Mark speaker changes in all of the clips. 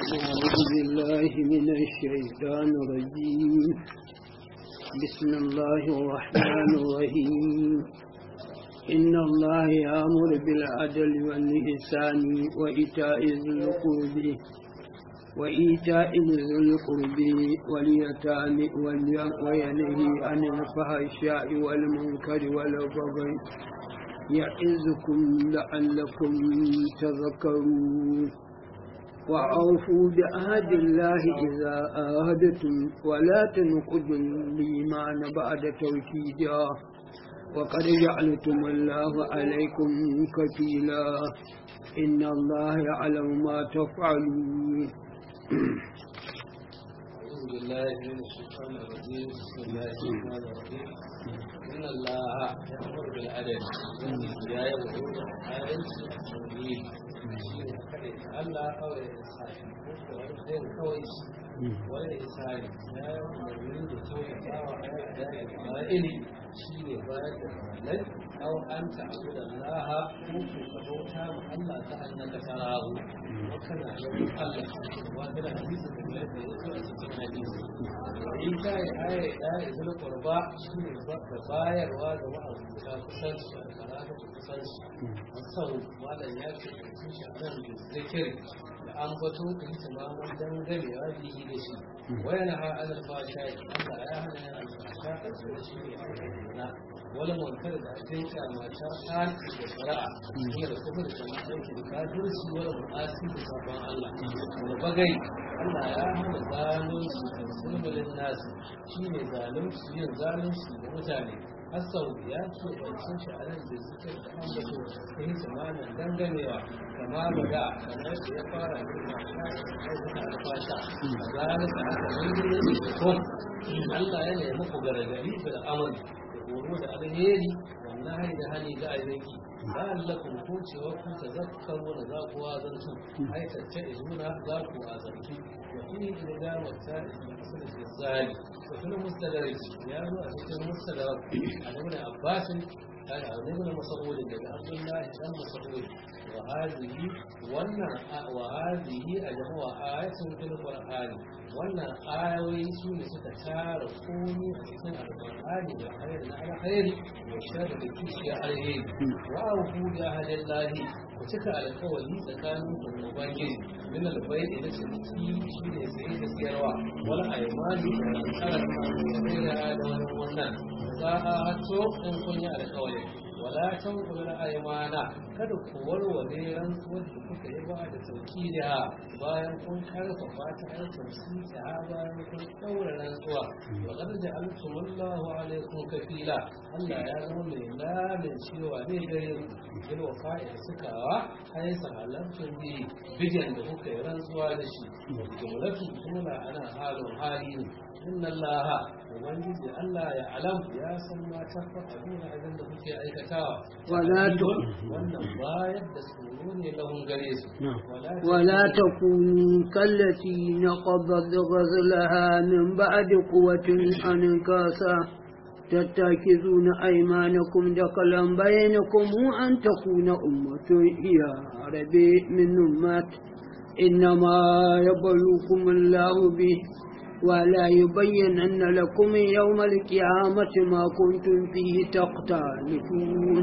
Speaker 1: أعوذ بالله من الشيطان الرجيم بسم الله الرحمن الرحيم إن الله يأمر بالعدل والإحسان وإيتاء ذي القرب وإيتاء ذي القرب واليتامى وينهي عن الفحشاء والمنكر والبغي يعظكم لعلكم تذكرون وأوفوا بعهد الله إذا عاهدتم ولا تنقضوا الإيمان بعد توكيدا وقد جعلتم الله عليكم كفيلا إن الله يعلم ما تفعلون
Speaker 2: أعوذ بالله من الشيطان الرجيم بسم الله الرحمن الرحيم إن الله يأمر بالعدل يا يقول العدل التوحيد Allah kawai da isani zai kawai wani isani ya yi umarni da kyautata wa ayyuka da ma'ili shi ne bayar da malai aw an ta'budu Allah ko ku bauta ma Allah ta annaka tarahu wa kana lahu Allah wa kana hadisi da mai da yake a cikin hadisi in ka yi aya da izul qurba shi ne da bayarwa ga ma'abuta kusanci da karatu kusanci sau malam ya ce sun shi nan da zikir da an bato da ita ma mun dangane wa bihi da shi wayana ha alal fasha Allah ya hana yana alfasha da shi ne na wani munkar da ake kyamata haki da shari'a ne da kuma da kuma aiki da kafirci wani mu'asi da sabon Allah da bagai Allah ya hana zalunci da sulmulin nasu shi ne zalunci yin zalunci da mutane hasau ya ce ɗancin shi a nan da suke da an bato ta yi zamanin dangamewa kama ba da kamar da ya fara yin mata da alfasha a zalunci aka mai da kun Allah ya nemi ku gargari da amali horo da alheri wannan hari da hali ga ainihi la'allakum ko cewa ku tazakkaru da za ku wazantu ai tacce izuna za ku wazantu wa fi ila wata asal zali wa fil mustadarij ya zo a cikin mustadrak a ibn abbas قال ابن مسعود daga Abdullah dan Mas'ud wa hadhihi wannan wa hadhihi ajwa ayatun fil Qur'an wannan ayoyi su ne suka tara komai a cikin alƙur'ani da hayar na alkhairi da shar da kishiya alheri wa awu da hadallahi ku cika alƙawari tsakanin ku da ubangiji min albayt da ciniki shi ne sai da siyarwa wal aymani da tsara da da wannan za a hatto in kun yi alƙawari wala tanqulu al-aymana kada ku warware rantsuwar da kuka yi ba da sauki da bayan kun karfafa ta aikin sun ta bayan kun daura rantsuwa wa qad ja'altumullahu alaykum kafila Allah ya zama mai lamin cewa zai gare ku bil wafa'i sukawa ai sahalatun bi bijan da kuka yi rantsuwa da shi jumlatu jumla ana halin hali ne inna allaha ubangiji Allah ya alam ya san ma tafa abin abin da kuke aikatawa
Speaker 1: wala tu
Speaker 2: wannan bayar da tsoro ne lahun gare su
Speaker 1: ولا تكونوا كالتي نقضت غزلها من بعد قوة أنكاسا تتخذون أيمانكم دخلا بينكم أن تكون أمة هي عربي من أمات إنما يبلوكم الله به ولا يبينن لكم يوم القيامة ما كنتم فيه تختلفون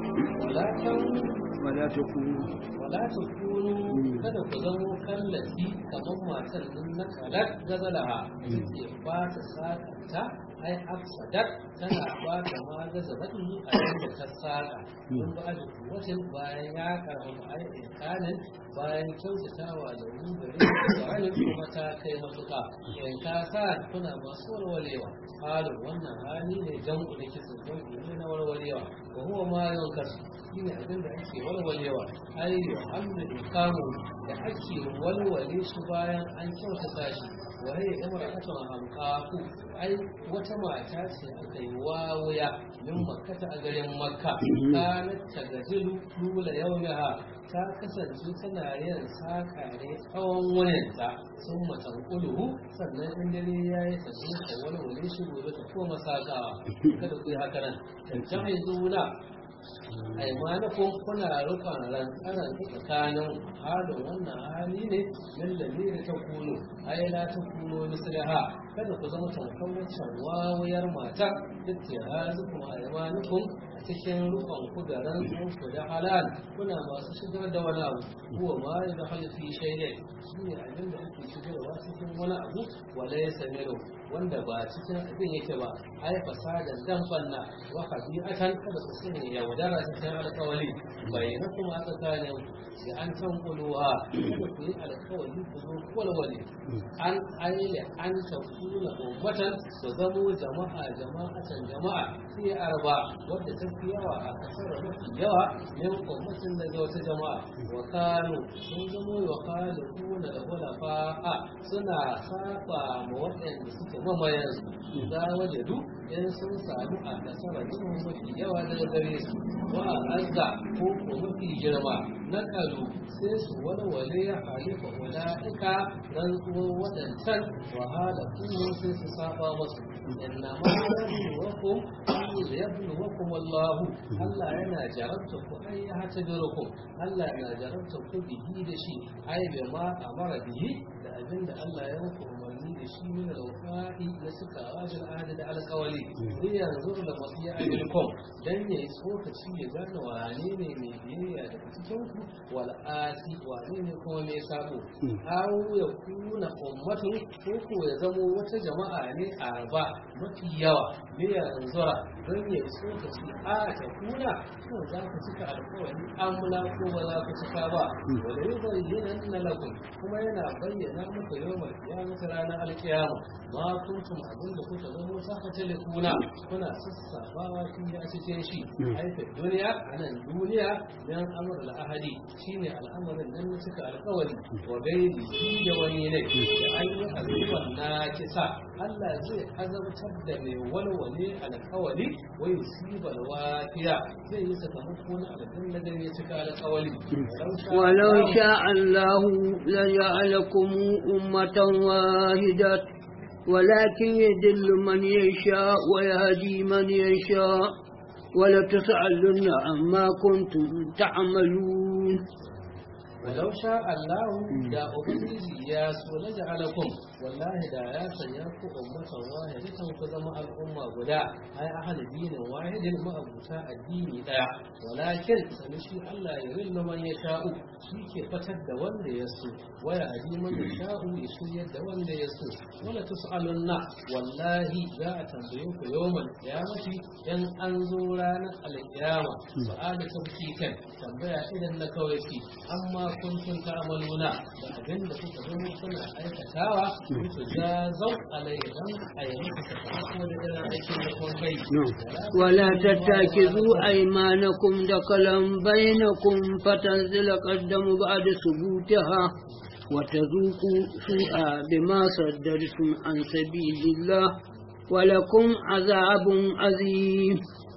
Speaker 1: ولا تكونوا
Speaker 2: ولا تكونوا kada ku zamo kallafi kamar matar nan na kalar gazalaha ke ba ta sakanta ai afsadat tana ba ta ma gazalatu a yadda ta saka don ba da kuwatin bayan ya karɓi ai inkanin bayan kyautatawa da rubare da wani kuma ta kai matuka in ka sa kuna masu warwarewa halin wannan hali ne jan da kitso don ne na warwarewa ko huwa ma yawan kasu shi ne abin da ake walwalewa ai yohannu ikamu da ake walwale shi bayan an kyautata shi waye imar aka hankaku ai wata mata ce aka yi wawuya min makkata a garin makka kanat tagazilu lula yawmiha ta kasance tana yin saka ne tsawon wayanta sun matan kuluhu sannan in dare ya yi ta sun walwale shi gobe ta koma sakawa kada ku yi haka nan tantan haizuna aimanakun kuna rukun rantsaran tsakanin halin wannan hali ne min lamiri ta kuno ai la ta kuno mislaha kada ku zama tamkar wancan wawuyar mata duk ya hazu kuma aimanakun a cikin rukun ku da rantsun ku da halal kuna masu shigar da wani abu kuwa ma ya da halifi shaidai shi ne abin da ake shigarwa cikin wani abu wala ya samiru wanda ba cikin abin yake ba ai fasadan dan banna wa habi'atan kada ku sani yaudara cikin alƙawari bai na kuma tsakanin da an tankuluwa kada ku yi alƙawari ku zo walwale an aile an tafuna ummatan ku zamo jama'a jama'atan jama'a sai arba wadda ta fi yawa a kasar mafi yawa min ummatin daga wata jama'a wa kanu sun zamo wa kanu kuna da hulafa'a suna saba ma waɗanda suke mamayansu za wajadu in sun samu a kasar mafi yawa daga gare su wa azza ko ko mafi girma na kalu sai su walwale ya halifa wala'ika rantsuwar waɗancan wahala kuma sai su saba masu inna ma yabluwakum yabluwakum wallahu Allah yana jarabta ku ai ya hata birukum Allah yana jarabta ku bihi da shi ai bai ma amara bihi da abinda Allah ya muku umarni da shi min al-wafa'i na suka rajin ahadi da alƙawali zai yanzu da masu yi ajirkom dan ya yi tsokaci ya gane wane ne mai biyayya daga cikin ku wal asi wane ne kuma mai sabo aw ya kuna ummatun ko ko ya zamo wata jama'a ne a ba mafi yawa ne yanzu don ya yi tsokaci a ta kuna ko za ku cika alƙawari amla ko ba za ku cika ba wala yubayyana lakum kuma yana bayyana muku yawmal qiyamati ranar alkiyama ma kuntum abin da kuka zama saka tele kuna kuna sassabawa fi a cikin shi aika duniya a nan duniya dan amur al'ahadi shine al'amarin nan na cika alkawari wa gairi shi da wani ne da an yi azuban na kisa Allah zai azabtar da mai walwale alkawari wa yusibal wafiya zai yi sakamako na aljanna da ya cika alkawari
Speaker 1: ولو شاء الله لجعلكم أمة واحدة ولكن يدل من يشاء ويهدي من يشاء ولتسألن عما كنتم تعملون
Speaker 2: ولو شاء الله da ubangiji ya so na ja'alakum wallahi da ya sanya ku ummatan wahidatan ku zama al'umma guda ai ahli dinin wahidin ma'abuta addini daya walakin sani shi Allah ya rillu man ya sha'u shi ke fatar da wanda ya so waya hadi man ya sha'u ya shiryar da wanda ya so wala tus'alunna wallahi za a tambaye ku yawmal qiyamati in an zo ranar alqiyama su'ala tabkikan tambaya idan na kawai amma kuntum ta'maluna da abin da kuka zama kuna aikatawa ku jazau alaihi a yi muku sakamako da irin aikin da kun kai
Speaker 1: ولا تتخذوا أيمانكم دخلا بينكم فتنزل قدم بعد ثبوتها وتذوقوا سوء بما صدرتم عن سبيل الله ولكم عذاب عظيم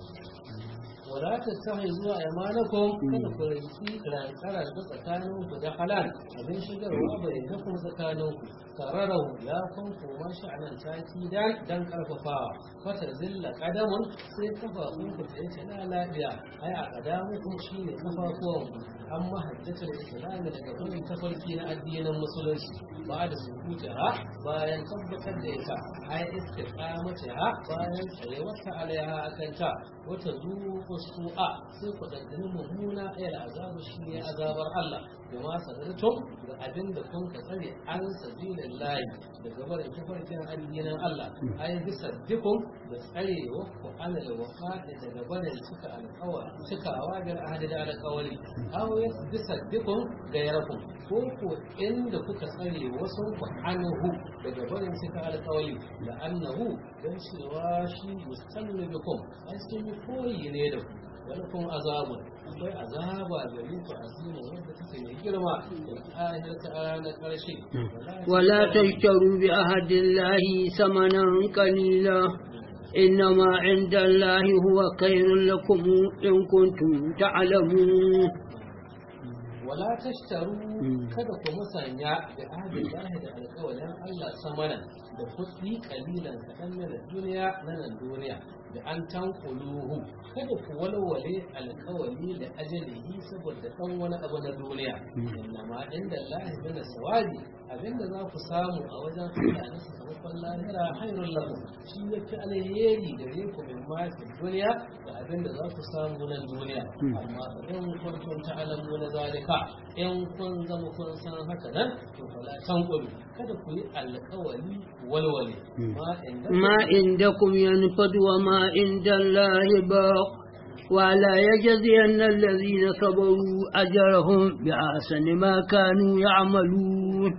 Speaker 2: wala ta sahi zuwa imanakum kada ku rinki rantsara da tsakanin ku da halal abin shigarwa bai na kuma tsakanin ku kararau ya kun koma shi a nan taki dan dan karfafawa fata zilla kadamun sai kafafun ku da yake na lafiya ai a kadamu kun shine kafafuwan ku amma hajjatul islam daga gurin tafarki na addinin musulunci ba da sukuta ha bayan tabbatar da ita ai istiqamata ha bayan tsayuwarta alaiha akanta wata zuwa su'a sai ku ɗanɗani mummuna ayar azabu shi ne azabar Allah da ma sadartum da abin da kun ka tsare an sabilin layi daga barin tafarkin addinin Allah ai bisa dukun da tsare wa ku alal wafa'i daga barin cika alƙawar cikawa da ahadi da alƙawari aw bisa dukun ga yarku ko ko inda kuka tsare wasu ku anhu daga barin cika alƙawari da annahu dan cewa shi mustannu bikum ai sun yi koyi ne da ku wani kuma azabun akwai azaba da rufe azima wanda take mai girma da ayar ta ranar ƙarshe
Speaker 1: ولا تشتروا بعهد الله ثمنا قليلا إنما عند الله هو خير لكم إن كنتم تعلمون
Speaker 2: wala tashtaru kada ku musanya da ahadin lahi da alƙawarin Allah samana da kuɗi kalilan kaɗan na duniya na nan duniya da an tankuluhu kada ku walwale alkawali da ajalihi saboda dan wani abu na duniya innama inda Allah min sawabi abinda za ku samu a wajen Allah na sakamakon lahira hayrul lakum shi yake alheri gare ku min ma fi duniya da abinda za ku samu nan duniya amma in kuntum ta'lamu na zalika in kun zama kun san haka nan to fala tankulu kada ku yi alkawali walwale ma inda
Speaker 1: ما عندكم ينفد وما عند الله باق ولا يجزين الذين صبروا أجرهم بأحسن ما كانوا يعملون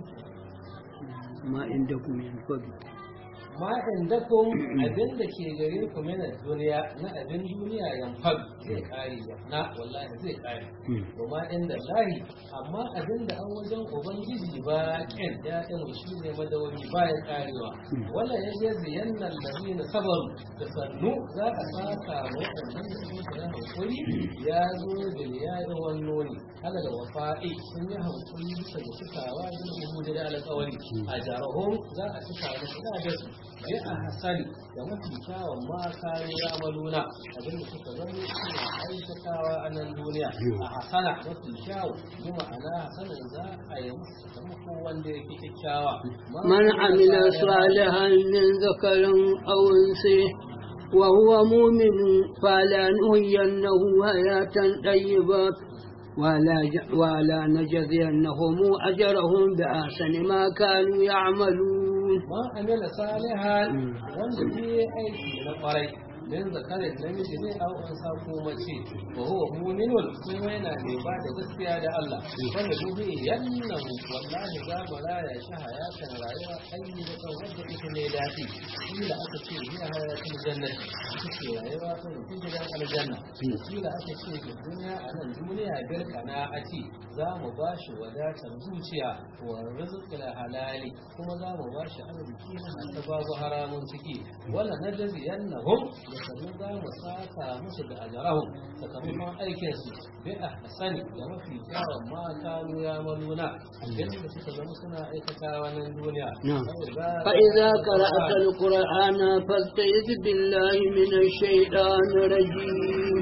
Speaker 1: ما عندكم ينفد
Speaker 2: ma indakum abin da ke gare ku mina duniya na abin duniya yanfad zai kare na wallahi zai kare kuma inda lahi amma abin da an wajen ubangiji ba kin ya ɗin shi ne madawami ba ya karewa wala ya je ziyannan lalina sabaru da sannu za a saka waɗannan da suke da hankuri ya zo da ya yi wannoni hada da wafa'i sun yi hankuri bisa da cikawa da hudu da alƙawari a jarahun za a cika musu da su bi a hasali da mafi kyawun ma kayan yamaluna abinda suka zama suna aikatawa a nan duniya a hasana mafi kyawu bi ma'ana hasanan za a yi musu sakamako wanda ya fi kyakkyawa
Speaker 1: من عمل صالحا من ذكر أو أنثى وهو مؤمن فلنحيينه حياة طيبة ولا ولا نجزينهم أجرهم بأحسن ما كانوا يعملون
Speaker 2: ma amila salihan wanda ke aiki na kwarai min zakarin namiji ne a unsa ko mace wa huwa mu'minun kuma yana mai ba da gaskiya da Allah wanda duk yannan wallahi za mu raya shi hayatan rayuwa ayi da kan wanda ita ne dadi shi da aka ce ni a hayatin jannati ita ce rayuwa ta mutum gidan aljanna shi da aka ce ki duniya a nan duniya birkana a ce za mu ba shi wadatar zuciya wa rizqil halali kuma za mu ba shi arziki na babu haramun ciki wala najziyannahum da sannan za mu saka musu da ajarahum sakamakon aikinsu bi a hasani da mafi kyawun ma kanu ya maluna abinda da suka zama suna aikatawa nan duniya
Speaker 1: نعم. فإذا قرأت القرآن فاستعذ بالله من الشيطان الرجيم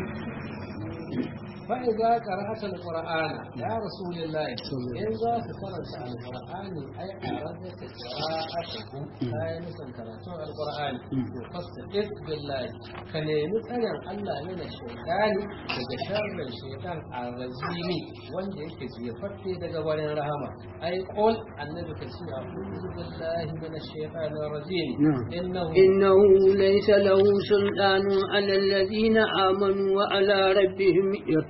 Speaker 2: فإذا قرأت القرآن يا رسول الله إن ذاك قرأت القرآن أي أردت قراءته أي مثل قرأت القرآن فاستعذ بالله كان يمتنع الله من الشيطان daga sharrin shaitan arrajimi wanda yake jefatte daga wani rahama ai qul annabi ka ce a'udhu billahi minash shaitanir rajim
Speaker 1: نعم.
Speaker 2: innahu
Speaker 1: إنه ليس له سلطان على الذين آمنوا وعلى ربهم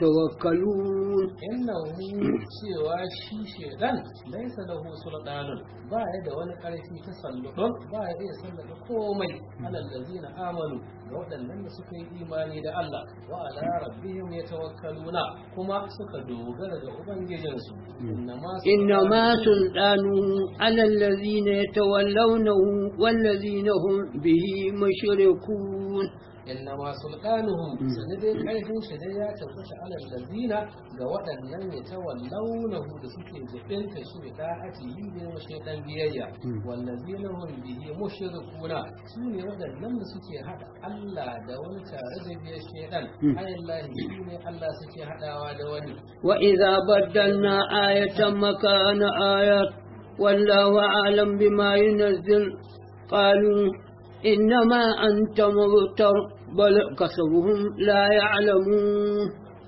Speaker 1: يتوكلون
Speaker 2: innahu cewa shi shedan laisa lahu sultanun ba ya da wani karfi ta salludon ba ya iya sallada komai alal ladina amanu ga waɗannan da suka yi imani da Allah wa ala rabbihim yatawakkaluna kuma suka dogara ga ubangijinsu innama
Speaker 1: إنما سلطانه على الذين يتولونه والذين هم به مشركون
Speaker 2: innama sultanuhum sanadin karfin shi dai ya tabbata alal ladina ga waɗannan ya tawallawnahu da suke jibinta shi da da'ati yi ne wa shaytan biyayya wallazina hum bihi mushrikuna su ne waɗannan da suke hada Allah da wani tare da biyar shaytan ayallahi shi ne Allah suke hadawa da wani
Speaker 1: وإذا بدلنا آية مكان آية والله أعلم بما ينزل قالوا إنما أنت مبتر بل كسبهم لا يعلمون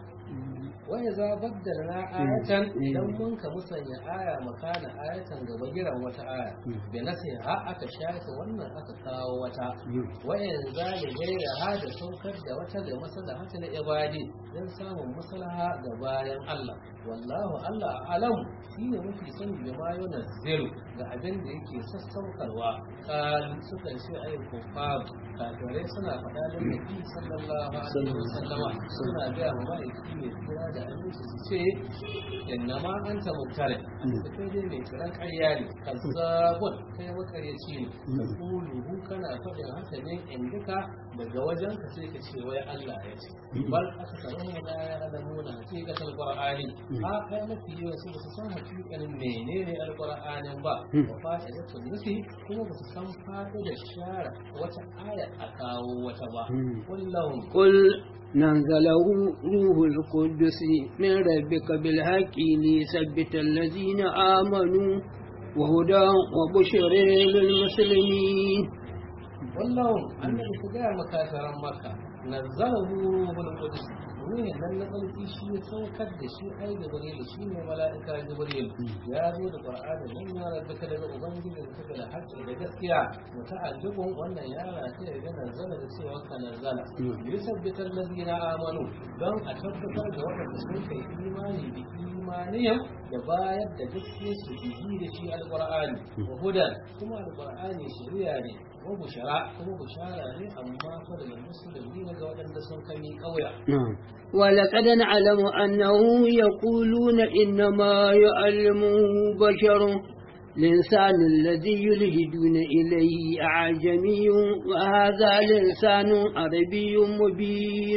Speaker 2: wai za baddalna ayatan idan mun ka musanya aya makana ayatan gaba giran wata aya bai nasi ha aka shafe wannan aka kawo wata wayan zali gaira ha da saukar da wata da masala hata na ibadi don samun maslaha ga bayan Allah wallahu Allah alam shine mafi sani da ma yana zero ga abin da yake sassaukarwa kalu suka ce ayi kufar kafirai suna faɗa da nabi sallallahu alaihi wasallama suna ga ma'aiki mai kira da aminci su ce inna ma anta mubtali da kai dai mai kiran ƙarya ne kazzabun kai makaryaci ne da kuluhu kana faɗin haka ne in duka daga wajen ka sai ka ce wai Allah ya ce bal aka samu mu da ya adamu na hakikatul qur'ani ha kai mafi yawa su su san hakikanin menene alqur'anin ba wa fa'idatul nufi kuma ba su san fa'idar shara wata aya a kawo wata ba wallahu
Speaker 1: قل نزله روح القدس من ربك بالحق ليثبت الذين آمنوا وهدى وبشر للمسلمين
Speaker 2: wallahu annabi ku gaya makasaran maka nazzalahu ruhul qudus ruhin nan na tsarki shi ya saukar da shi ai jibril shi ne mala'ika jibril ya zo da qur'ani nan ya rabaka daga ubangiji da take da haƙƙi da gaskiya muta'alliqun wannan ya rata ya nazzala da cewa ka nazzala yusabbita allazina amanu don a tabbatar da waɗanda sun kai imani da imaniyam da bayar da gaskiya su bihi da shi alqur'ani wa hudan kuma alqur'ani shari'a ne wa bushara kuma bushara ne amma fa daga musulmi ne ga waɗanda sun kami ƙauya
Speaker 1: ولقد نعلم أنه يقولون إنما يعلمه بشر الإنسان الذي يلهدون إليه أعجمي وهذا لسان عربي مبين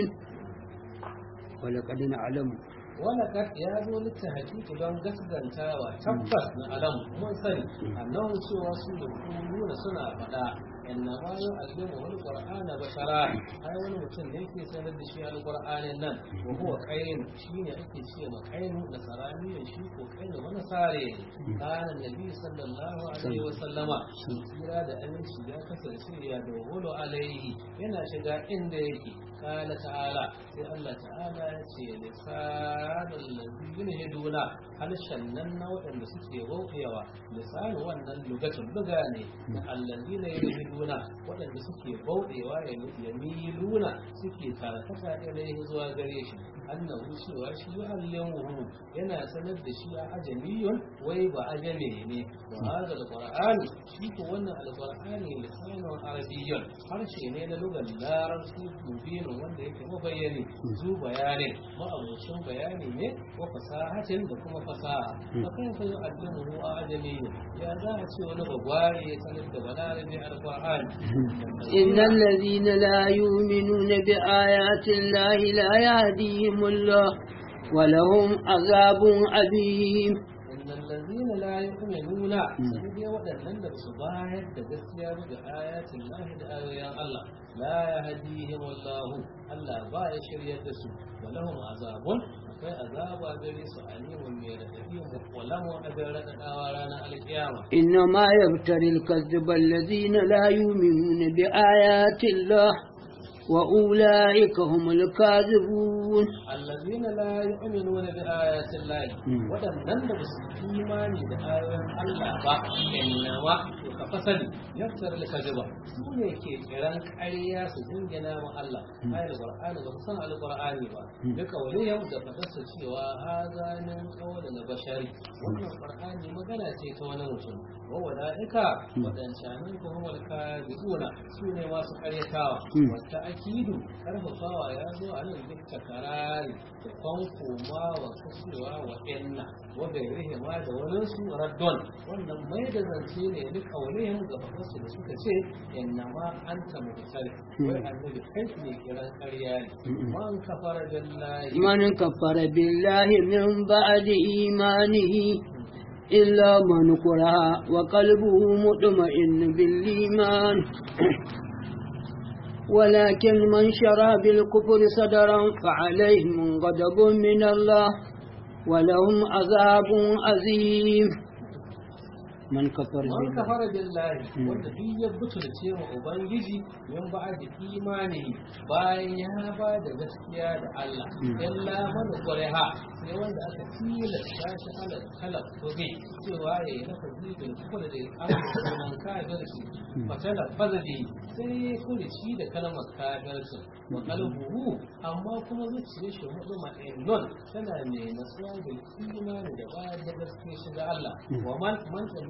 Speaker 1: ولقد نعلم
Speaker 2: ولقد ya zo littafin don gaskantawa tabbas na alam mun sani annahu cewa su da kuluna suna faɗa inna ma yu'allimu al-qur'ana bashara ai wani mutum ne yake sanar da shi al-qur'anin nan wa huwa qayn shine ake ce ma qaynu da sarani shi ko qaynu wani sare kana nabi sallallahu alaihi wa sallama kira da aminci ya kasance ya dawolo alaihi yana shiga inda yake قال تعالى sai Allah ta'ala ya ce lisanul ladina yaduna halshen nan na waɗanda suke roƙewa lisanu wannan lugatun luga ne da alladina yaduna waɗanda suke bauɗewa ya miluna suke karkata ilaihi zuwa gare shi annahu cewa shi yu'allimuhu yana sanar da shi a ajamiyun wai ba ajame ne wa hadha alqur'ani shi ko wannan alqur'ani lisanun arabiyyun harshe ne na lugar larabci mubin wanda yake mabayyani zu bayanin ma'abucin bayani ne wa fasahatin da kuma fasaha fa kai fa yu'allimuhu a ajamiyun ya za a ce wani bagware ya sanar da balarabi alqur'ani
Speaker 1: إن الذين لا يؤمنون بآيات الله لا يهديهم الله ولهم عذاب أليم
Speaker 2: إن الذين لا يؤمنون سنجي ودنن da su bayar da gaskiya ga ayatin Allah da ayoyin Allah la yahdihim Allah Allah ba ya shiryar da su wa lahum azabun akwai azaba gare su alimun mai radadi wa lahum ajrun radadawa ranar alkiyama
Speaker 1: إنما يبتلي الكذب الذين لا يؤمنون بآيات الله وأولئك هم الكاذبون
Speaker 2: الذين لا يؤمنون بآيات الله ودنن da su imani da ayoyin Allah ba innama ka fasali yaftar al-kadhiba su ne ke kiran ƙarya su dingina ma Allah ayar Qur'ani ba san al-Qur'ani ba duka waliyan da fadarsa cewa hazanin qawla na bashari wannan Qur'ani magana ce ta wani mutum wa walaika wadancanin ko kuma al-kadhibuna su ne masu ƙaryatawa wata akidu karfafawa ya zo a nan duk takarari da kwankoma wa kashewa wa inna wa gairihi ma da wani su raddon wannan mai da zance ne duk aurehen ga fadarsu da suka ce inna ma an ta mutare wai annabi kai ne kiran ƙarya ne man kafara billahi
Speaker 1: من كفر بالله من بعد إيمانه إلا من كره وقلبه مطمئن بالإيمان ولكن من شرى بالكفر صدرا فعليهم غضب من الله ولهم عذاب عظيم من كفر
Speaker 2: man
Speaker 1: بالله
Speaker 2: kafara billahi wanda duk ya butulce ma ubangiji yan ba da imani bayan ya ba da gaskiya da Allah illa man qariha sai wanda aka tilasta shi ala kala tobe cewa ya yi nafa zibin kuma da an kafirci fatala fazadi sai ya kurici da kalmar kafirci wa qalbuhu amma kuma zuciyar shi hudu ma'innon tana mai nasuwa da imani da ba da gaskiya shi ga Allah wa man man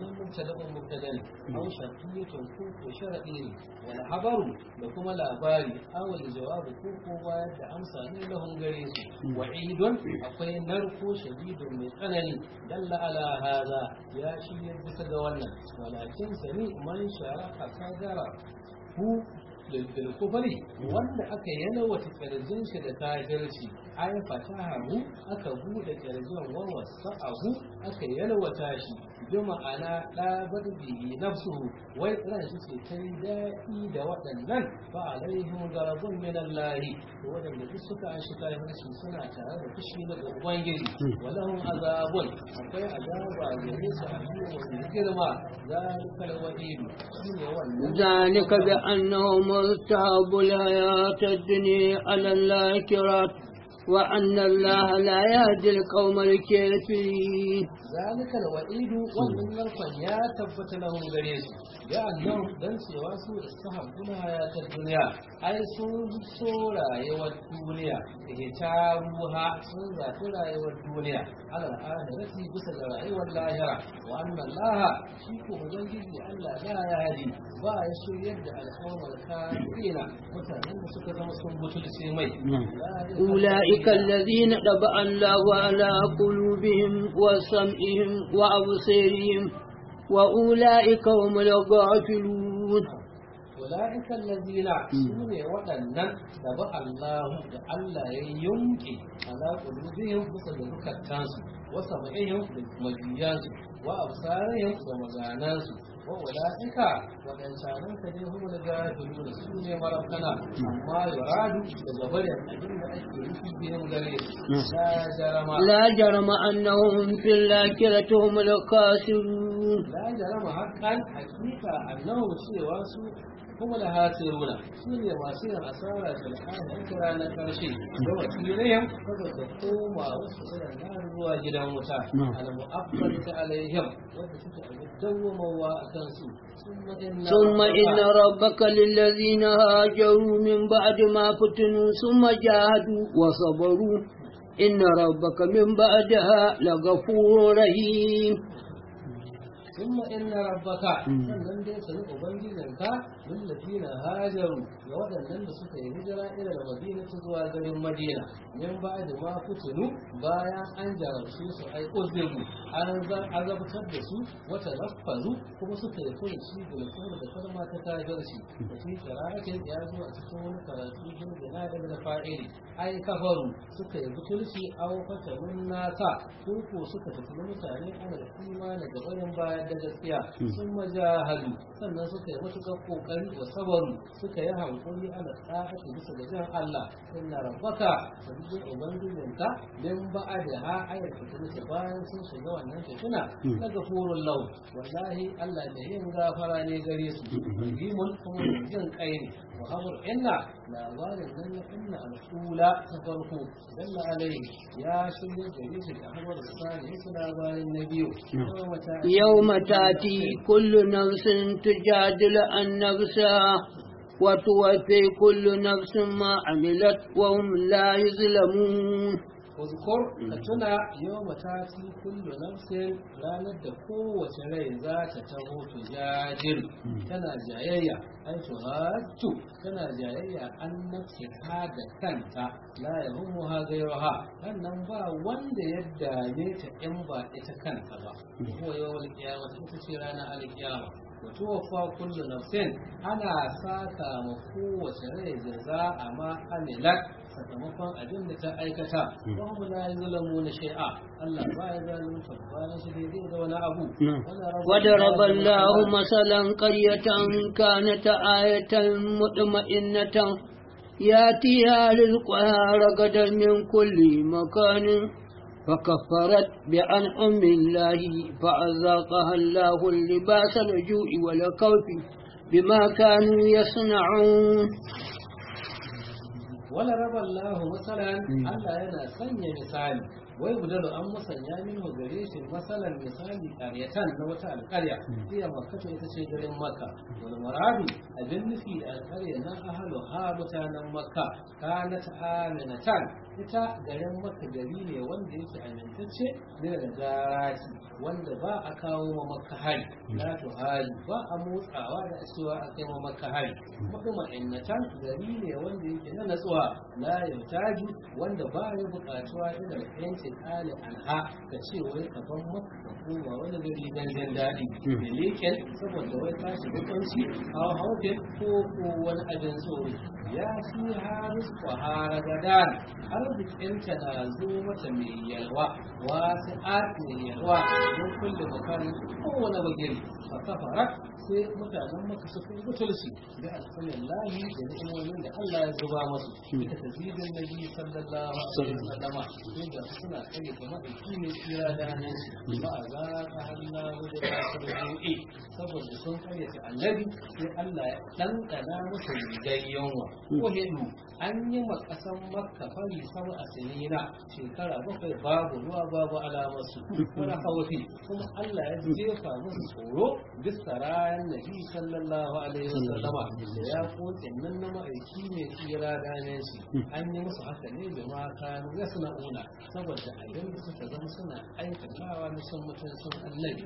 Speaker 2: wannan mubtada'un mubtada ne aw shartiyatun ko ko sharadi ne wal habaru da kuma labari aw al jawabu ko ko bayar da amsa ne lahun gare su wa'idun akwai narko shadidun mai tsanani dalla ala hada ya shirya bisa ga wannan walakin sani man shara'a kadara ku lil kufari wanda aka yana wata kirjin shi da kafirci ay fatahu aka bude kirjin wa wasa'ahu aka yalwata shi bi ma'ana da bihi nafsuhu wai ran shi ce kai daɗi da waɗannan fa alaihim garabun min Allah to waɗanda duk suka ashi kafirci suna tare da fushi na ubangiji walahum azabun akwai azaba gare su a cikin girma zalikal wa'id shine wannan
Speaker 1: ذلك بأنهم ارتهبوا الحياة الدنيا على الآخرة وأن الله لا يهدي القوم الكافرين
Speaker 2: ذلك الوعيد wannan narkon ya tabbata lahum gare su ya annan dan cewa su istahabbuna hayatar duniya ai sun so rayuwar duniya da ta ruha sun zafi rayuwar duniya alal akhirati bisa ga rayuwar lahira wa anna Allah shi ko ubangiji Allah la ya hadi ba ya shiryar da al'ummar kafirina mutanen da suka zama sun butulce mai
Speaker 1: أولئك الذين طبع الله على قلوبهم وسمعهم وأبصارهم وأولئك هم الغافلون
Speaker 2: أولئك الذين سنة waɗannan da ba Allah da Allah ya yunke ala qulubihim bisa da zukatansu wa sam'ihim da majiyansu wa absarihim da maganansu wa ulaika wadannan ka ne hum da gafiluna su ne marabtana amma yuradu da gabarin abin da ake nufi bihim gare su la jarama
Speaker 1: لا جرم أنهم في الآخرة هم الخاسرون
Speaker 2: la jarama haqqan hakika annahu cewa su kuma da hasiruna su ne masu yin asara da al'adun kira na karshe da wakilai saboda koma wasu irin na zuwa gidan wuta al-mu'abbal ta alaihim wanda suke dawwamawa a kansu
Speaker 1: ثم إن ربك للذين هاجروا من بعد ما فتنوا ثم جاهدوا وصبروا إن ربك من بعدها لغفور رحيم
Speaker 2: ثم إن ربك sannan dai sani ubangijinka lillafina hajaru ga waɗannan da suka yi hijira ila da madina ta zuwa garin madina min ba da ma fitinu bayan an jarabce su ai uzibu an azabtar da su wata rafazu kuma suka yi furuci da kuma da kalma ta kafirci da shi qira'atin ya zo a cikin wani karatu din da na daga fa'ili ai kafaru suka yi butulci aw fatarun nasa ko ko suka tafi mutane ana imani ga bayan bayan da gaskiya sun majahadu sannan suka yi matuƙar ƙoƙari wa sabaru suka yi hankali ala tsa'ati bisa ga jan Allah inna rabbaka sabbin ubangijinka dan ba'a da ha ayar fitina bayan sun shiga wannan fitina na gafurun lau wallahi Allah da yin gafara ne gare su rahimun kuma jin kai ne wa habur inna labarin nan na inna al'ula ta farko dalla alai ya shirya gare su da habar sani su labarin na biyu
Speaker 1: يوم تأتي كل نفس تجادل عن نفسها وتوفي كل نفس ما عملت وهم لا يظلمون
Speaker 2: Uzkur ka tuna yau matati kullu nafsin ranar da kowace rai za ta taho tujadil tana jayayya ai tuhatu tana jayayya an nafsi ha da kanta la yahummu ha gairuha sannan ba wanda ya dame ta in ba ita kanta ba ko yau alkiyama ita ce ranar alkiyama wato wafa kullu nafsin ana saka ma kowace rai jaza ma amilat sakamakon abin da ta aikata wa mu la yuzlamu na shay'a Allah ba ya zalunta bayan shi daidai da wani abu
Speaker 1: وضرب الله مثلا قرية كانت آية مطمئنة ياتيها رزقها رغدا من كل مكان فكفرت بأنعم الله فأذاقها الله اللباس الجوع والخوف بما كانوا يصنعون
Speaker 2: wala raba Allah masalan Allah yana sanya misali wai gudanar an musanya min gare shi masalan misali ƙaryatan na wata alƙarya iya makka ita ce garin makka wal maradu abin nufi da alƙarya na ahalu ha mutanen makka kanat aminatan ita garin maka gari ne wanda yake amintacce ne daga garati wanda ba a kawo ma maka hari la to hali ba a motsawa da cewa a kai ma maka hari kuma innatan gari ne wanda yake na natsuwa la yantaju wanda ba ya buƙatuwa ila yancin ali anha ka ce wai ka ban maka ka koma wani gari dan jin daɗi da leken saboda wai ka shiga kunci hawa haufin ko ko wani abin tsoro ya fi haris kwahara gadan arzikinta na zo mata mai yalwa wasu art mai yalwa don kulle makarin kowane bagiri a kafara sai mutanen maka suka yi butulsi da alfanin lahi da ni'imomin da Allah ya zuba masu ita ta zidin nabi sallallahu alaihi wasallama sai ga suna kare kamar da ne tsira da hannun ba a za ka hanna wajen da su da saboda sun karyata annabi sai Allah ya ɗanɗana musu rigar yunwa ko hidu an yi ma ƙasan makka fari sama a sinina shekara bakwai babu ruwa babu alamarsu wani haufi kuma Allah ya jefa musu tsoro bisa rayan nabi sallallahu alaihi wasallama da ya koke nan na ma'aiki ne tsira ganin shi an yi musu haka ne da ma kanu ya suna una saboda abin da suka zama suna aikatawa na sun mutum sun annabi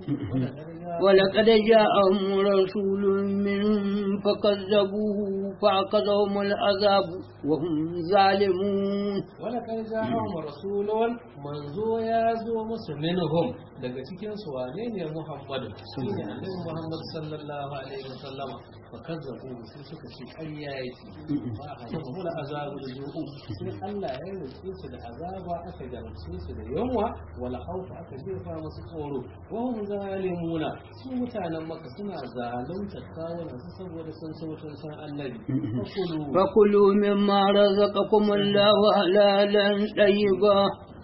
Speaker 1: ولقد جاءهم رسول منهم فكذبوه فأخذهم العذاب وهم ظالمون
Speaker 2: ولقد جاءهم رسول منزو يا زو مسلمهم daga cikin su wane ne Muhammadu shine Annabi Muhammad sallallahu alaihi wasallama fa kazzabu sai suka ce ƙarya yake ba a haka mu da azabu da zuku sai Allah ya rufe su da azaba aka jarumce su da yunwa wala haufa aka jefa musu tsoro wa hum zalimuna su mutanen maka suna zalunta kawunan su saboda sun so sun san Annabi fakulu
Speaker 1: فكلوا مما رزقكم الله حلالا طيبا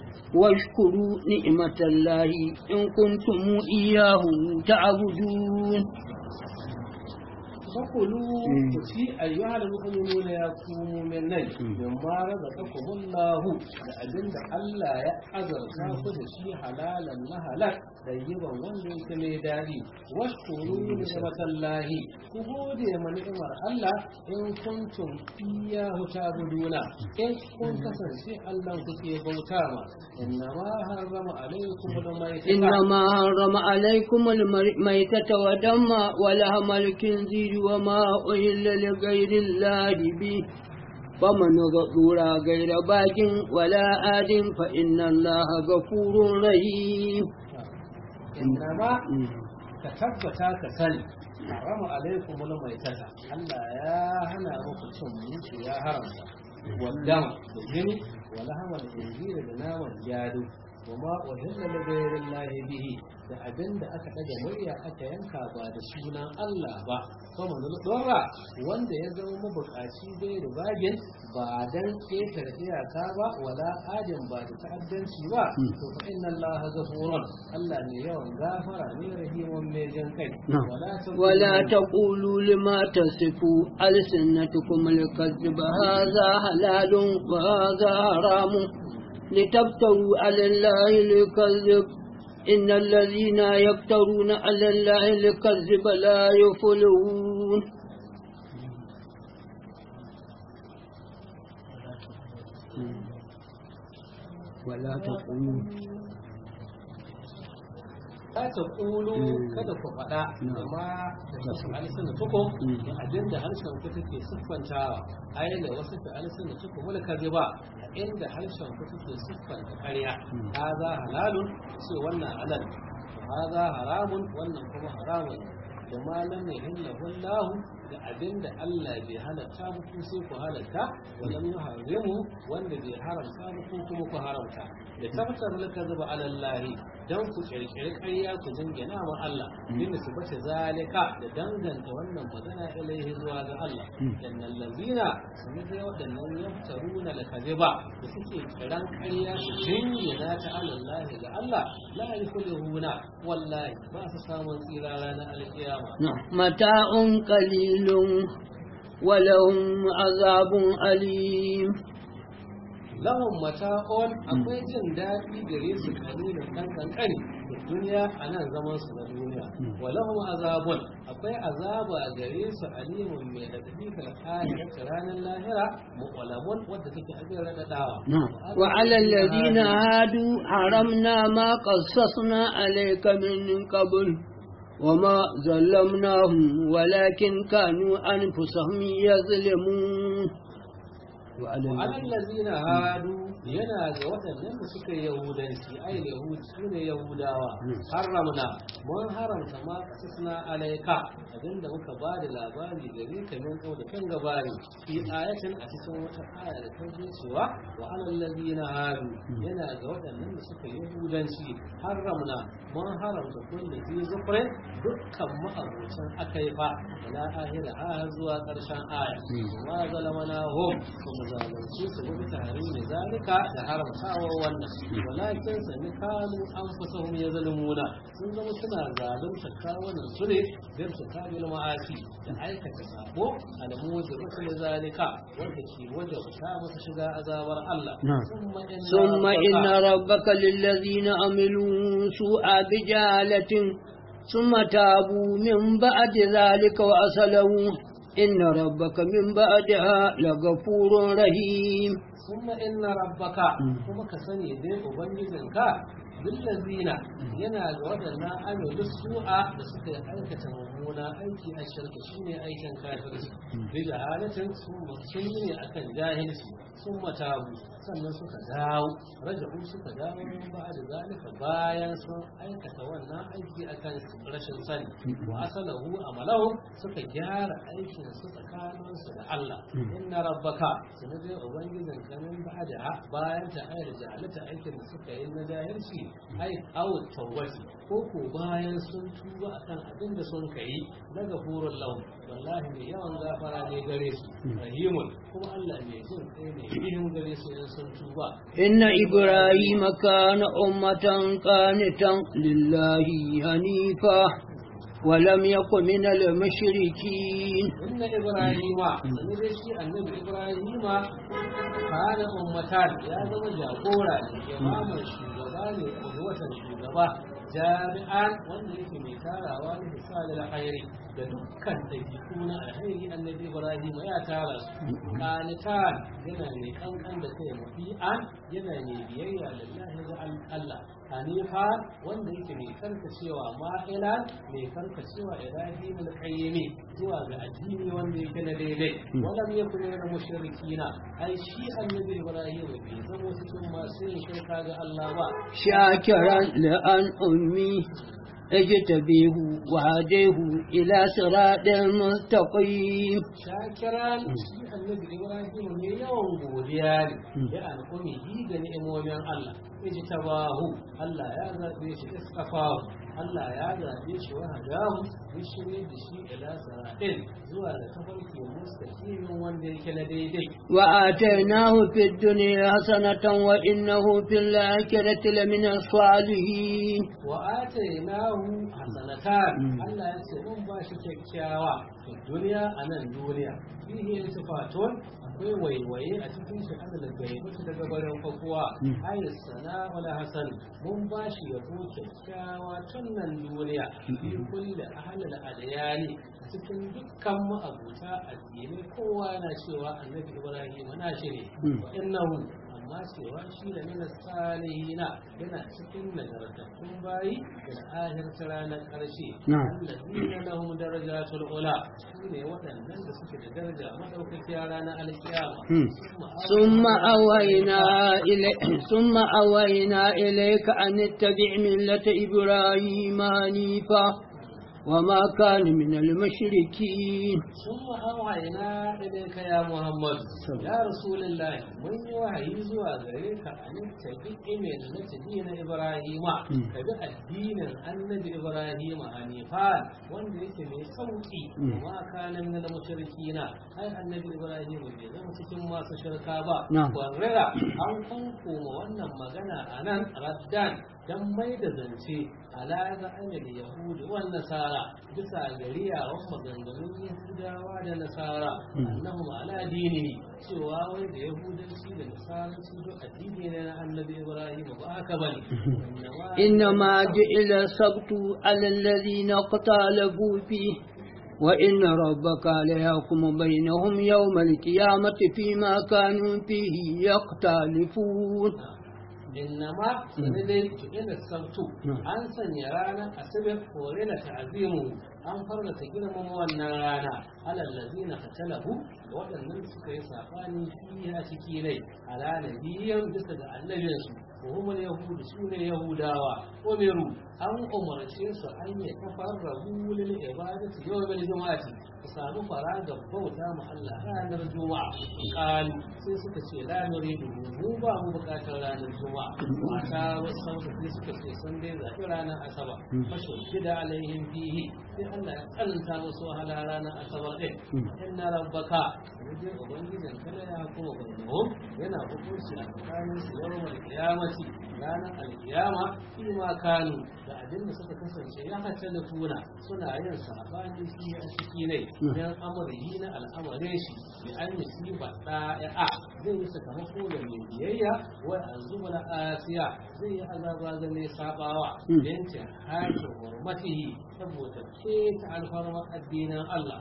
Speaker 1: واشكروا نعمة الله إن كنتم إياه تعبدون
Speaker 2: fakulu ku ci ayyuhal mu'minuna ya ku mu'minai mimma razaqakumullahu da abinda Allah ya azarta ku da shi halalan na halal tayyiban wanda yake mai dadi washkuru ni'matallahi ku gode ma ni'imar Allah in kuntum iyyahu ta'buduna in kun kasance Allah kuke bauta ma innama harrama alaykum al-maytata
Speaker 1: إنما حرم عليكم الميتة ودم ولحم الخنزير وما أهل لغير الله به فمن غفور غير باج ولا آد فإن الله غفور رحيم
Speaker 2: innama ka tabbata ka sani harama alaikum wani mai tata Allah ya hana muku cin mutu ya haramta wadama da jini wala hama da injira da naman jado وما أهل لغير الله به da abin da aka ɗaga murya aka yanka ba da sunan Allah ba kuma na dora wanda ya zama mabukaci bai da bagin ba dan ƙetare iyaka ba wala adin ba da ta'addanci ba to fa inna Allah ghafurun Allah ne yawan gafara ne rahimun mai jan kai wala
Speaker 1: ولا تقولوا لما تصفوا ألسنتكم الكذب هذا حلال وهذا حرام لتفتروا على الله الكذب إن الذين يفترون على الله الكذب لا يفلحون ولا تقولوا
Speaker 2: la ta ƙulu kada ku faɗa amma da su alisun da tuko da abin da harshen ku take siffantawa ai da wasu da alisun da tuko wani kazi ba inda harshen ku take siffanta ƙarya haza halalun ce wannan halal haza haramun wannan kuma haramun da malam ne hilla wallahu da abin da Allah bai halatta muku sai ku halatta walam yuharrimu wanda bai haramta muku kuma ku haramta da tabbatar laka zuba alallahi dan ku kirkiri ƙarya ku jingina wa Allah bin su bace zalika da danganta wannan magana ilaihi zuwa ga Allah innal ladina sun da wadannan yaftaruna lakaziba da suke kiran ƙarya su jingina ta alallahi ga Allah la yuflihuna wallahi ba su samun tsira ranar alkiyama
Speaker 1: متاع قليل ولهم عذاب أليم
Speaker 2: lahun mata'on akwai jin daɗi gare su kalilin ɗan ƙanƙani duniya a nan zaman su na duniya walahum azabun akwai azaba a gare su alimun mai radadi kal akhirati ranar lahira muqallamun wadda take abin radadawa
Speaker 1: وعلى الذين هادوا حرمنا ما قصصنا عليك من قبل وما ظلمناهم ولكن كانوا أنفسهم يظلمون وعلى
Speaker 2: وعلى الذين هادوا yana ga waɗannan da suka yi yahudanci ai yahud su ne yahudawa haramna mun haramta ma kasasna alaika abinda muka ba da labari gare ka min kau da kan gabari fi ayatin a cikin wata aya da ta zo cewa wa alal ladina hadu yana ga waɗannan da suka yi yahudanci haramna mun haramta kullu fi zufrin dukkan ma'abucin akai fa ila ahira ha zuwa ƙarshen aya wa zalamana hum kuma zalunci su bi tarihi zalika da haramtawa wannan walakin sami kanu an fasahum ya zalimuna sun zama suna zalunta kawunan su ne don su kabil ma'asi da aikata sabo alamu da rusul zalika wanda ke wajen ta masa shiga azabar Allah
Speaker 1: ثم إن ربك للذين عملوا سوء بجهالة ثم تابوا من بعد ذلك وأصلوا إن ربك من بعدها لغفور رحيم
Speaker 2: ثم إن ربك kuma ka sani dai ubangijinka billazina yana ga waɗannan amilu su'a da suka yi aikata mummuna aiki a shirka shine aikin kafirci bi jahalatin sun yi ne akan jahilci sun matabu sannan suka dawo raja'u suka dawo ba da zalika bayan sun aikata wannan aiki akan rashin sani wa asalahu amalahu suka gyara aikin su tsakanin su da Allah inna rabbaka sanin dai ubangijin kamin ba da bayan ta ayar jahalata aikin da suka yi na jahilci ai aw tawbati ko ko bayan sun tuba akan abin da sun kai na gafurul lahu wallahi mai yawan gafara ne gare su rahimun kuma Allah mai jin kai ne yin gare su in sun tuba
Speaker 1: إن إبراهيم كان أمة قانتا لله حنيفا ولم يكن من المشركين
Speaker 2: إن إبراهيم سنرى شيء أن إبراهيم كان أمتان يا زما جاكورا إمام الشugaba ne ƙudwatan shugaba jami'an wanda yake mai tarawa ne misali alkhairi da dukkan dabi'u na alkhairi annabi ibrahim ya tara su qanitan yana mai kankan da kai mafi'an yana mai biyayya lillahi wa Allah hanifa wanda yake mai karkacewa ma'ilan mai karkacewa ibrahim al-qayyimi zuwa ga addini wanda yake na daidai walam yakun min mushrikina ai shi annabi ibrahim bai zama cikin masu yin shirka ga Allah ba
Speaker 1: شاكرا لأن أمي اجتبيه وهديه إلى صراط مستقيم
Speaker 2: shakiran shi annabi ibrahim ne yawan godiya ne ya alƙumi yi da ni'imomin allah iji tabahu allah ya zaɓe shi istafahu allah ya zaɓe shi wa hadahu ya shirye da shi ila saratin zuwa da tafarki mustaqimin wanda yake na daidai
Speaker 1: وآتيناه في الدنيا حسنة وإنه في الآخرة لمن الصالحين
Speaker 2: wa atainahu hasanatan Allah ya ce mun ba shi kyakkyawa fi duniya a nan duniya fihi iltifatun akwai waiwaye a cikin shi Allah da bai mutu daga barin fakuwa ayi sana wala hasan mun ba shi yabo kyakkyawa tun nan duniya fi kulli ahlil adyani a cikin dukkan ma'abuta addinai kowa na cewa annabi Ibrahim na shi ne wa innahu amma cewa shi da mina salihina yana cikin nagartattun bayi da ahirta ranar ƙarshe allazina lahum darajatul ula su ne waɗannan da suke da daraja madaukakiya ranar alkiyama
Speaker 1: ثم أوينا إليك ثم أوينا إليك أن اتبع ملة إبراهيم حنيفا وما كان من المشركين
Speaker 2: ثم أوحينا إليك يا محمد يا رسول الله من يوحي زوا غريك أن تتبع ملة دين إبراهيم كبع الدين النبي إبراهيم حنيفا وان يكي من صوتي وما كان من المشركين أي النبي إبراهيم بيزم cikin masu shirka ba warrera an kunku ma wannan magana a nan raddan dan mai da zance ala ga amil yahudi wan nasara bisa gariyawan maganganun yahudawa da nasara annahum ala dini cewa wai da yahudanci da nasaranci duk addini ne na annabi ibrahim ba haka bane
Speaker 1: إنما جئل السبت على الذين اختلفوا فيه وإن ربك ليحكم بينهم يوم القيامة فيما كانوا فيه يختلفون
Speaker 2: innama sanadai ila sabtu an sanya ranar asibir kore da ta'azimu an farlata girmama wannan rana alal ladina qatalahu waɗannan suka yi sabani fiya ciki rai ala nabiyyan bisa ga annabinsu wa hum yahudu sune yahudawa umiru an umarce su an yi tafarrahu lil ibadati yawmal jumu'ati su samu faraga bauta ma Allah ranar juma'a qalu sai suka ce la nuridu mu ba mu bukatar ranar juma'a mata wasu sauka sai suka ce sun dai zaɓi ranar asabar fashe gida alaihim fihi sai Allah ya tsananta musu wahala ranar asabar ɗin inna rabbaka wajen ubangijin kada ya kuma bayyana yana hukunci a tsakanin su yawon alkiyamati ranar alkiyama fi ma kanu da abin da suka kasance ya hacce da tuna suna yin sabani shi a ciki ne yan amurhi na al'amarin shi bi an yi siba ɗaya zai yi sakamako da mai biyayya wa azuba na asiya zai yi azaba ga mai sabawa yancin hakin hurmatihi saboda ke ta alfarmar addinin Allah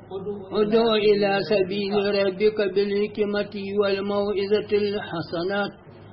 Speaker 1: ادع إلى سبيل ربك بالحكمة والموعظة الحسنات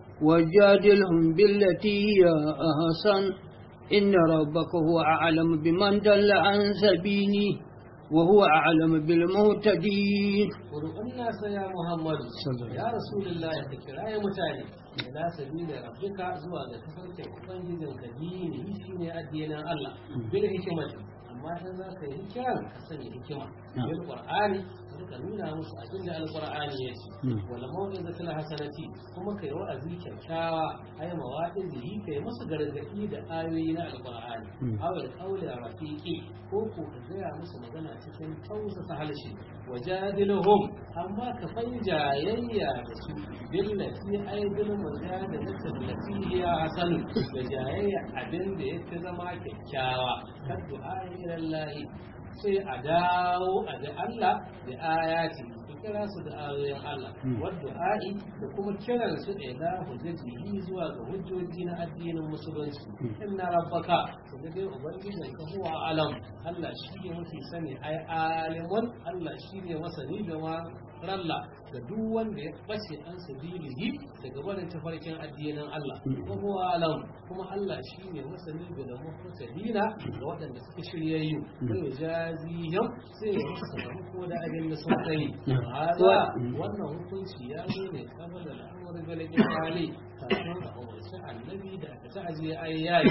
Speaker 1: وجادلهم بالتي هي أحسن إن ربك هو أعلم بمن دل عن سبيله وهو أعلم بالمهتدين
Speaker 2: Ƙuri'un nasa ya Muhammadu, ya Rasulullah ya ta kira ya mutane, ila sabila rabbika zuwa ga tafarkin Ubangijin ka dini shi ne addinin Allah, bil hikimati, amma in za ka yi kiran ka sanya hikima, bil Qur'ani, ka nuna musu abin da Al-Qur'ani ya ce, wala mau'izatul hasanati, kuma kai wa'azi kyakkyawa, ai mawa'izi kai musu gargadi da ayoyi na Al-Qur'ani, awal qawli rafiqi, ko ko ka gaya musu magana cikin tausasa halshi, wajadiluhum amma ka fai jayayya da su billati ai bil mujadalati allati hiya hasanu da jayayya abin da yake zama kyakkyawa kad du'a ila Allah sai a dawo a ga Allah da ayati kira su da ayoyin Allah wadda a'i da kuma kiran su da ila hujjaji zuwa ga hujjoji na addinin musulunci inna rabbaka to da dai ubangijin ka huwa alam Allah shi ne mafi sani ai alimun Allah shi ne masani da ma ralla ga duk wanda ya bace an sabilihi daga barin tafarkin addinin Allah ko huwa alam kuma Allah shi ne masani da muhtadina ga waɗanda suka shiryayyu sai jazihim sai ya musu ko da abin da sun kai hada wannan hukunci ya zo ne kabala al'amari galibin hali kafin a umarci annabi da aka ta ajiye ayyayi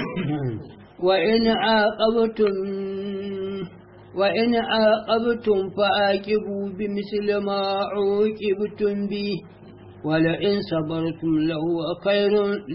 Speaker 1: وإن عاقبتم وإن عاقبتم فعاقبوا بمثل ما عوقبتم به ولئن صبرتم لهو خير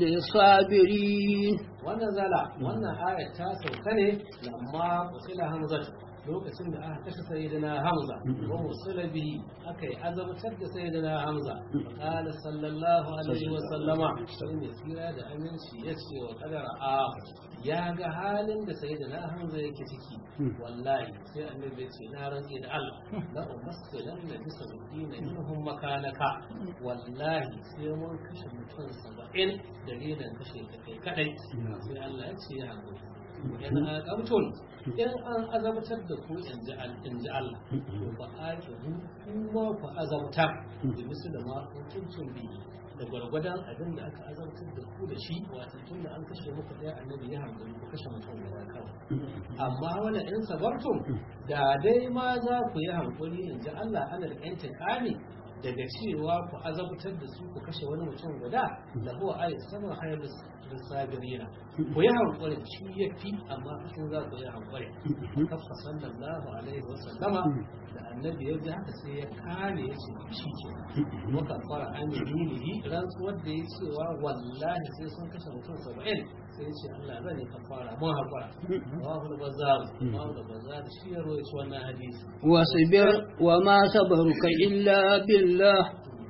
Speaker 1: للصابرين
Speaker 2: ونزل wannan ayat ta sauka ne lamma usila hamzatu lokacin da aka kashe sayyidina hamza wa musula bihi aka yi azabtar da sayyidina hamza qala sallallahu alaihi wa sallama sai ne tsira da aminci ya ce wa kadara a ya ga halin da sayyidina hamza yake ciki wallahi sai annabi ya ce na rantsi da Allah la umassilan na bisa dina minhum makanaka wallahi sai mun kashe mutum 70 dalilin kashe kai kadai sai Allah ya ce ya hakuri in aqabtum in an azabtar da ku in ji Allah to ba aqibu kuma ku azabtar da misu da ma hukuncin bi da gwargwadon abin da aka azabtar da ku da shi wato tun da an kashe muku ɗaya annabi ya hankali ku kashe mutum da ya kawo amma wala in sabartum da dai ma za ku yi hankali in ji Allah alal intiqami daga cewa ku azabtar da su ku kashe wani mutum guda da huwa ayi sama hayar sabirina ku yi hankali shi ya fi amma sun za ku yi hankali kafa sallallahu alaihi wa sallama da annabi ya ji haka sai ya kare ya ce shi ke muka fara aminihi rantsuwar da ya cewa wallahi sai sun kashe mutum saba'in sai ya ce Allah zan yi kafara mun haƙura rawahu al-bazzar rawahu al-bazzar shi ya rawaito wannan hadisi
Speaker 1: واصبر وما صبرك إلا بالله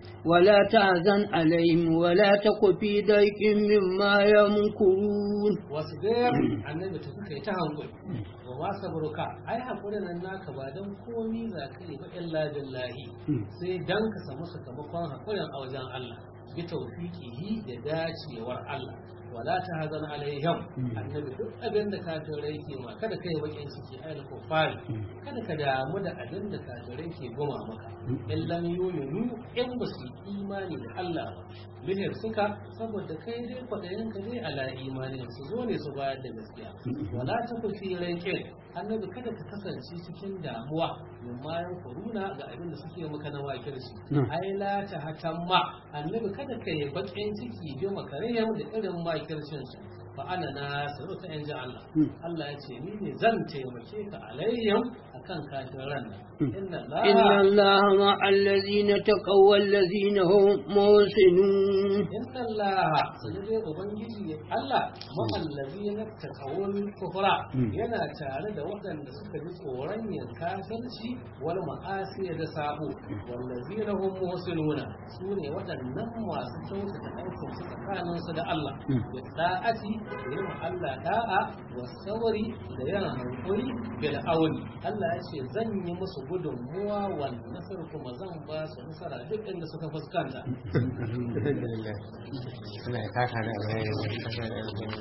Speaker 1: ولا تحزن عليهم ولا تك في ضيق مما يمكرون
Speaker 2: wasbir annabi ta suka yi ta hankali wa ma sabruka ai hakurin nan naka ba dan komi za ka yi ba illa billahi sai dan ka samu sakamakon hakurin a wajen Allah bi tawfiqihi da dacewar Allah wala ta hazan alaihim annabi duk abin da kafirai ke ma kada kai bakin ciki ai da kufari kada ka damu da abin da kafirai ke goma maka illan yuyunu in ba su imani da Allah ba bihir suka saboda kai dai kwaɗayin ka dai ala imani su zo ne su bayar da gaskiya wala ta kufi rankin annabi kada ka kasance cikin damuwa min mayan kuruna ga abin da suke maka na wakirci ai la ta hatamma annabi kada ka yi bakin ciki bi makarayya da irin makircin su fa ana na sanu ta yanzu Allah Allah ya ce ni ne zan taimake ka alayyam akan kafiran nan inna
Speaker 1: إن
Speaker 2: Allah
Speaker 1: الله مع الذين تقوا والذين هم محسنون
Speaker 2: inna Allah sai dai ubangiji Allah ma'allazi na takawul kufra yana tare da waɗanda suka ji tsoron yin kafirci wal ma'asi da sabo wallazi na hum muhsinuna su ne waɗannan masu kyautata aikin su tsakanin su da Allah da da'ati da yin Allah da'a wa sawari da yin hankuri bil auni Allah ya ce zan yi musu gudunmuwa wal nasar kuma zan ba su nasara duk inda suka fuskanta
Speaker 3: alhamdulillah Allah ya saka da alheri ya saka da alheri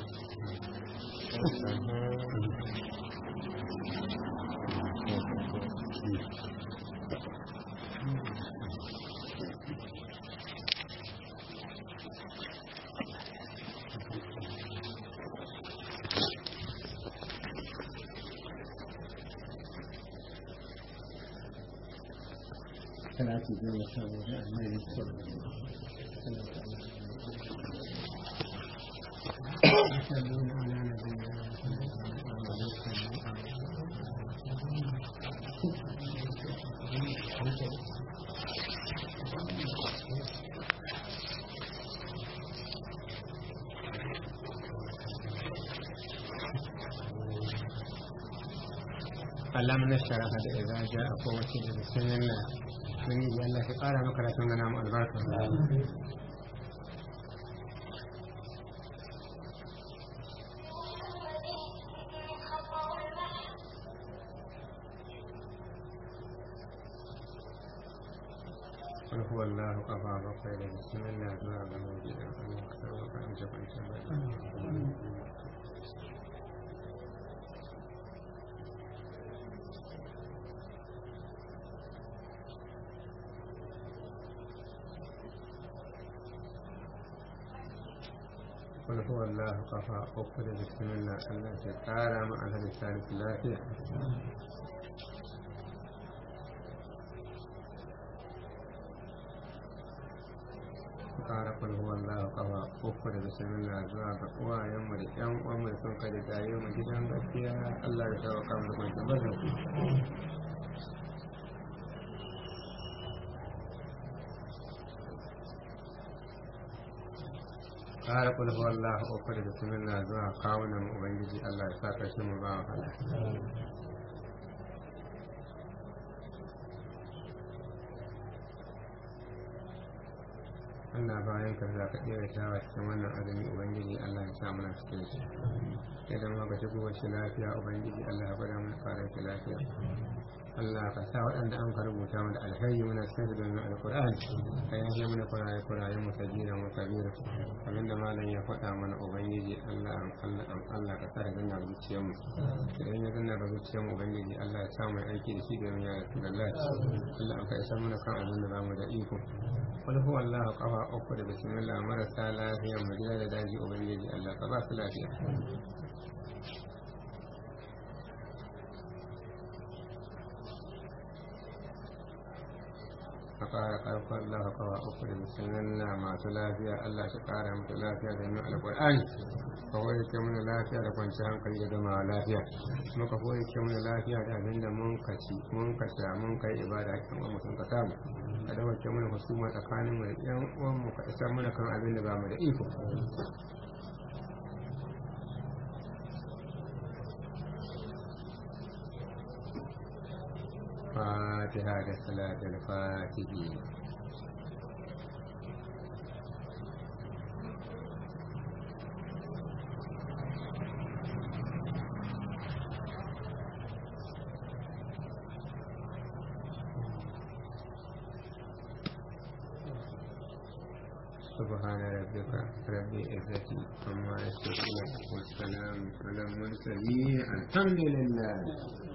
Speaker 3: Salatu goma sha hudu da annabi sallallahu alaihi Allah mun shara da idza ja'a kowace da bismillah mun yi Allah ya ƙara maka rafin gana mu albarka قل هو الله قضى بقيل بسم الله دعاء بموجود الله أكبر وأن جبل جبل قل هو الله قفا أقل بسم الله الله تعالى مع أهل الثالث لا فيه ƙara kul huwa Allah kafa uku da bismillah zuwa ga uwayen mu da ƴan uwan mu da sun kai da tare mu gidan gaskiya Allah ya shawo kan da kun tabbata ƙara kul huwa Allah uku da bismillah zuwa kawunan mu ubangiji Allah ya sa karshe mu ba wa fada Allah bayan ka za ka ɗera shawa cikin wannan azumi Ubangiji Allah ya sa mana cikin shi idan ma ka shigo wasu lafiya Ubangiji Allah ya gwada mana fara shi lafiya Allah ka sa waɗanda an ka rubuta mana alheri muna cikin su domin alƙur'ani ka yafe mana kuraye kuraye mu sabira mu kabira abinda malam ya faɗa mana Ubangiji Allah an Allah an Allah ka sa da zanna zuciyar mu idan ya zanna da zuciyar mu Ubangiji Allah ya sa mu aiki da shi domin ya rasu Allah an ka isa mana kan abin da ba mu da iko wani huwa Allah kafa uku da bismillah marasa lafiya mu gida da daji ubangiji Allah ka ba su lafiya a ƙara ƙarfin Allah kawa uku da bismillah masu lafiya Allah shi ƙara musu lafiya da yin alƙur'ani ka wani ke mana lafiya da kwanci hankali da gama lafiya muka koyi ke mana lafiya da abin da mun kaci mun kasha mun kai ibada kan wani mutum ka samu ka da wacce mana husuma tsakanin mu da yan uwan mu ka isa mana kan abin da ba mu da iko fatiha da salatul fatihi سبحان ربك رب العزة عما يصفون والسلام على المرسلين الحمد لله